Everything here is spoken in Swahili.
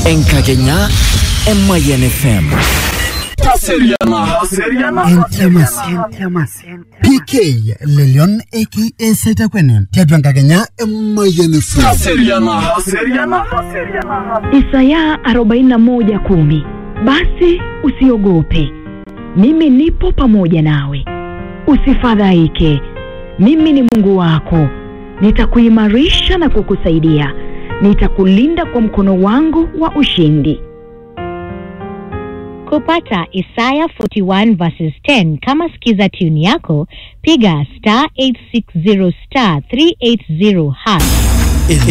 enkakenya emoyian fm PK Lelion aka Setakwene tiatua enkakenya Emoyian FM. Isaya 41:10 Basi usiogope, mimi nipo pamoja nawe, usifadhaike, mimi ni Mungu wako, nitakuimarisha na kukusaidia, nitakulinda kwa mkono wangu wa ushindi. Kupata Isaya 41 verses 10 kama skiza tune yako, piga star 860 star 380 hash